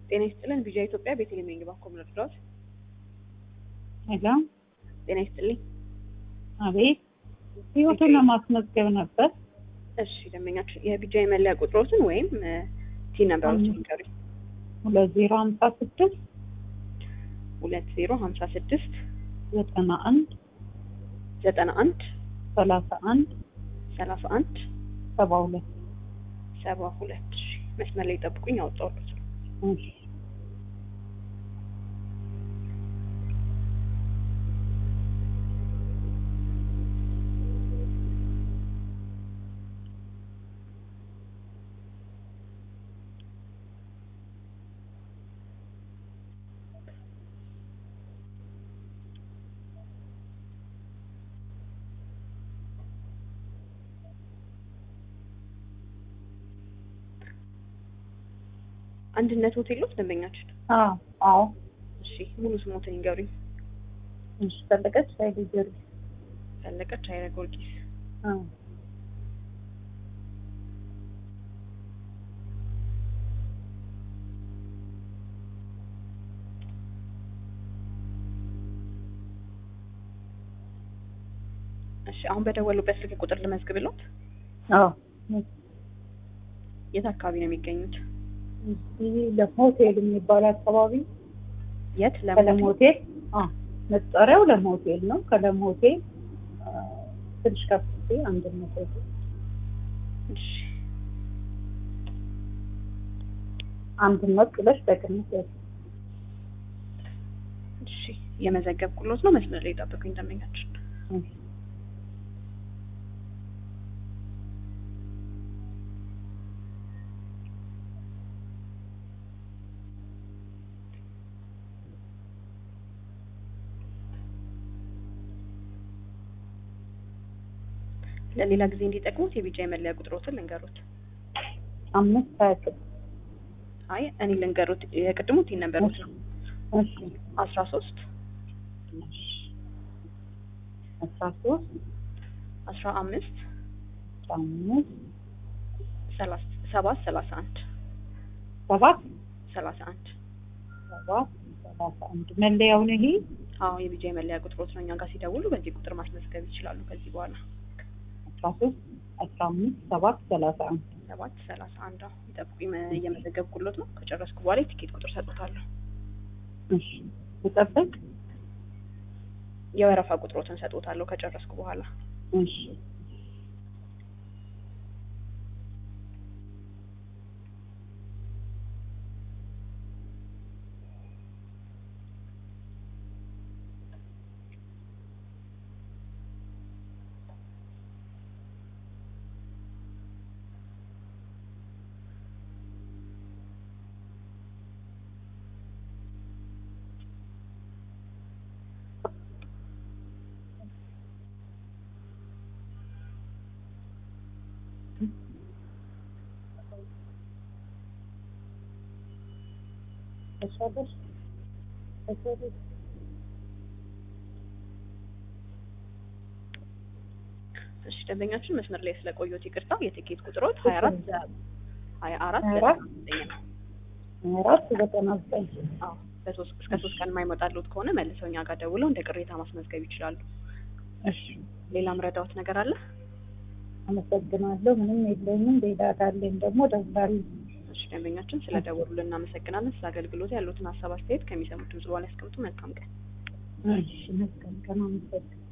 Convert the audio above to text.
ጤና ይስጥልን ቪዥን ኢትዮጵያ ቤተልሔም ነኝ ባኮ ምረዳት ሄሎ ጤና ይስጥልኝ አቤት ህይወቱን ለማስመዝገብ ነበር እሺ ደንበኛችን የቢጃ የመለያ ቁጥሮትን ወይም ቲን ነምበሮችን ይንገሩኝ ሁለት ዜሮ ሀምሳ ስድስት ሁለት ዜሮ ሀምሳ ስድስት ዘጠና አንድ ዘጠና አንድ ሰላሳ አንድ ሰላሳ አንድ ሰባ ሁለት ሰባ ሁለት እሺ መስመር ላይ ጠብቁኝ አወጣሁት እሺ አንድነት ሆቴል ውስጥ ደንበኛችን አዎ አዎ እሺ ሙሉ ስሞትን ይንገሩኝ እሺ ፈለቀች ኃይሌ ጊዮርጊስ ፈለቀች ኃይለ ጊዮርጊስ አዎ እሺ አሁን በደወሉበት ስልክ ቁጥር ልመዝግብሎት አዎ የት አካባቢ ነው የሚገኙት እዚህ ለሆቴል የሚባል አካባቢ የት ከለም ለምን ሆቴል አ መጠሪያው ለም ሆቴል ነው። ከለም ሆቴል አ፣ ትንሽ ከፍ ሲል አንድነት ሆቴል እሺ አንድነት ብለሽ በቅንፍ ያዝ። እሺ የመዘገብኩሎት ነው መስመር ላይ ጠብቁኝ ደንበኛችን እሺ። ለሌላ ጊዜ እንዲጠቅሙት የቢጃ የመለያ ቁጥሮትን ልንገሩት አምስት ሀያ ስድስት አይ እኔ ልንገሩት የቅድሙ ቲን ነበሩት ነው እሺ አስራ ሶስት እሺ አስራ ሶስት አስራ አምስት አስራ አምስት ሰላሳ ሰባት ሰላሳ አንድ ሰባት ሰላሳ አንድ ሰባት ሰላሳ አንድ መለያውን ይሄ አዎ የቢጃ የመለያ ቁጥሮት ነው እኛ ጋር ሲደውሉ በዚህ ቁጥር ማስመዝገብ ይችላሉ ከዚህ በኋላ አስራ ሶስት አስራ አምስት ሰባት ሰላሳ አንድ ሰባት ሰላሳ አንድ አዎ ይጠብቁኝ መ- እየመዘገብኩሎት ነው ከጨረስኩ በኋላ የቲኬት ቁጥር ሰጥቶታለሁ እሺ ልጠብቅ የወረፋ ቁጥሮትን ሰጥቶታለሁ ከጨረስኩ በኋላ እሺ ተሻለሽ ተሻለሽ እሺ ደንበኛችን መስመር ላይ ስለቆየሁት ይቅርታ የቲኬት ቁጥሮት ሀያ አራት ሀያ አራት ሀያ አራት ዘጠኝ ነው አራት ዘጠና ዘጠኝ አዎ በሶስት እስከ ሶስት ቀን የማይመጣሉት ከሆነ መልሰው እኛ ጋር ደውለው እንደ ቅሬታ ማስመዝገብ ይችላሉ እሺ ሌላ ምረዳዎት ነገር አለ አመሰግናለሁ። ምንም የለኝም። ሌላ ካለኝ ደግሞ እደውላለሁ። እሺ ደንበኛችን ስለደወሉልን እናመሰግናለን ስለ አገልግሎት ያሉትን ሀሳብ አስተያየት ከሚሰሙት ድምጽ በኋላ ያስቀምጡ መልካም ቀን እሺ መልካም ቀን። አመሰግናለሁ።